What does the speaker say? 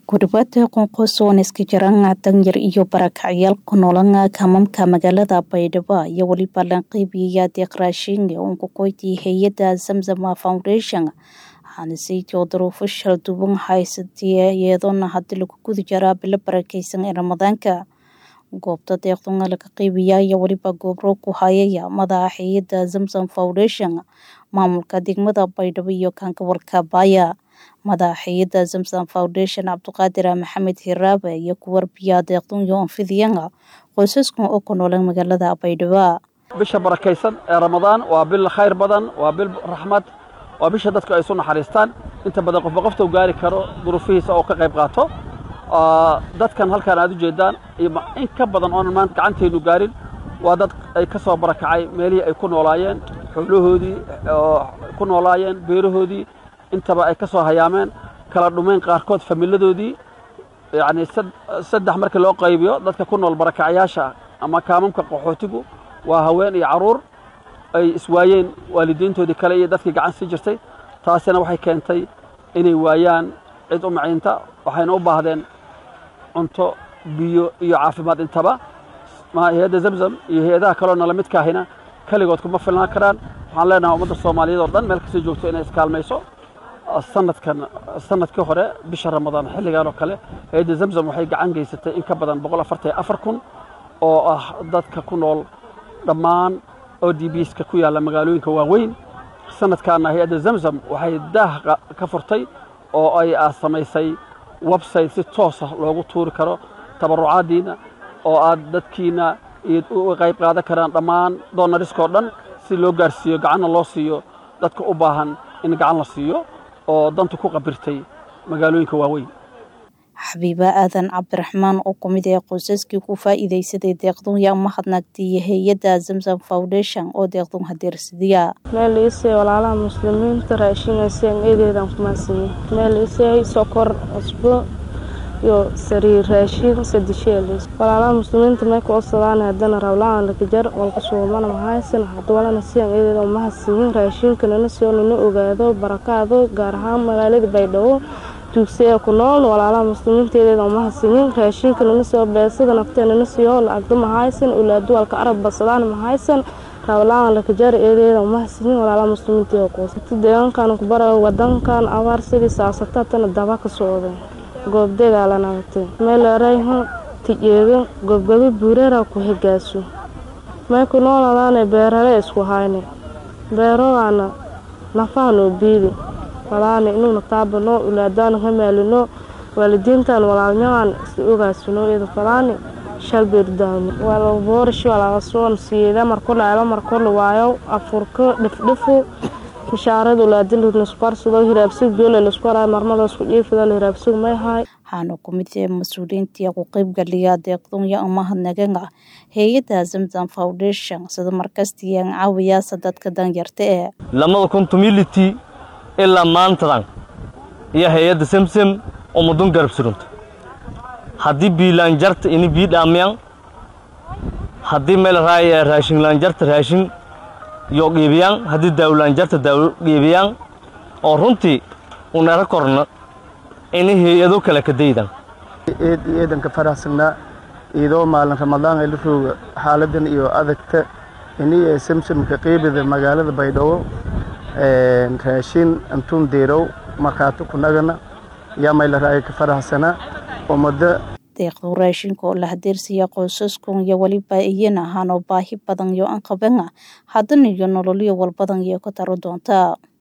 Guribada qoonqosoon iska jiraan danyar iyo barakacyaal ku noolan kamamka magaalada Baydhabo iyo weliba lanqeybiya deeq raashin oo ku koyti hay'ada Zamzam Foundation waxaana saytoo duruufo shal duwan haysatay iyadoona hadii lagu guda jiraa bilo barakeysan ee ramadaanka goobta deeqdan laga qeybiya iyo weliba gobro ku hayaya madaxa hay'ada Zamzam Foundation maamulka degmada Baydhabo iyo kan gobolka Baya madaxa hay'ada Zamzam Foundation Cabdiqaadir Maxamed Hiraabe iyo ku warbiya deeqdan iyo anfidiyana qoysaskan oo ku nool magaalada Baydhabo bisha barakeysan ee ramadaan waa bil khayr badan waa bil raxmad waa bisha dadku ay soo naxariistaan inta badan qofba qofta u gaari karo duruufihiisa oo ka qayb qaato dadkan halkaan aad u jeedaan iyo in ka badan oonan maanta gacanteenu gaarin waa dad ay ka soo barakacay meelihii ay ku noolaayeen xoolahoodii ku noolaayeen beerahoodii intaba ay ka soo hayaameen kala dhumeen qaarkood familadoodii yacni saddex markii loo qaybiyo dadka ku nool barakacyaasha ama kaamamka qaxootigu waa haween iyo carruur ay iswaayeen waalidiintoodii kale iyo dadkii gacan sii jirtay taasina waxay keentay inay waayaan cid u maciinta waxayna u baahdeen cunto biyo iyo caafimaad intaba hay-adda zamzam iyo hay-adaha kaloo nala midkaahina keligood kuma filnaan karaan waxaan leenahay ummadda soomaaliyeed oo dhan meel kastay joogto inay iskaalmayso sanadkan sanadkii hore bisha ramadaan xilligan oo kale hay-adda zamzam waxay gacan geysatay in ka badan boqol afartan afar kun oo ah dadka ku nool dhammaan o d bska ku yaalla magaalooyinka waaweyn sanadkaana hay-adda zamzam waxay daah ka furtay oo ay samaysay website si toosa loogu tuuri karo tabarucaaddiina oo aad dadkiina uga qayb qaadan karaan dhammaan doonariskao dhan si loo gaarsiiyo gacanna loo siiyo dadka u baahan in gacan la siiyo oo danta ku qabirtay magaalooyinka waaweyn xabiiba aadan cabdiraxmaan oo ku mid ah qoysaskii ku faa'iidaysaday deeqdun yaa mahadnagtay hay-adda zamzam foundation oo deeqdun hadeersadiya meel iisay walaalaha muslimiinta raashinaysan eedeedan kumaasiiyey meel iisay sokor cusbo iyo sariir raashin sadisheelis walaalaha muslimiinta may ku odsadaan haddana rawlaan lakajar walka suumana mahaysan hadwalana siyan eedeeda umahasiiyin raashinkanana sio nina ogaado barakaado gaar ahaan magaalada baydhabo duugsiya ku nool walaalaha muslimiinteedeeda umahasiyin raashinka nana soo beesada nafte nana siyo lacagdo mahaysan ulaadu walka arab basadaan mahaysan rawlaan lakajar eedeeda umahasiyin walaalaha muslimiinteeda qoosata deegaankan kubara wadankan abaar sidii saasatatan daba ka socday goobdegaalanagtay meelerayho tijeedo gobgado buureera ku higaaso may ku nooladaane beerale isku hayne beerogaana nafaanoo biidi walaane inuuna taabano ulaadaana ka maalino waalidiintan walaalnyagan isla ogaasino ida falaane shalbeerdaani walaboorash walagasoon siyeeda markolaalo markola waayo afurka dhifdhifo mishaarada ulaadila laskuarsado hiraabsig biyola lasku haray marmada isku dhiifida la hiraabsig may hay waxaana ku mid ah mas-uuliyiintii ku qaybgaliya deeqdun iyo umahadnagana hay-adda zamzam foundation sida markastiyan caawiyaasa dadka danyarta ee lamada kun tumility ilaa maantadan iyo hay-adda samsam umadun garab surunta haddii biilaanjarta ini bii dhaamiyan haddii meel raaya raashinlaanjarta raashin yo qiibiyaan haddii daawlaanjarta daawo qiibiyaan oo runtii unara korna ini hay-ado kale ka daydan eed iyo eedanka faraxsanaa iidoo maalin ramadaan ay la rooga xaaladan iyo adagta ini ee samsamka qiibida magaalada baydhabo raashin antuun deerow markhaati kunagana yaa mayla raaya ka faraxsanaa ummada deeqdu raashinka oo la hadeersiya qoysaskun iyo weliba iyana ahaanoo baahi badan iyo an qabana haddana iyo nololyo walbadan iyo ka taro doonta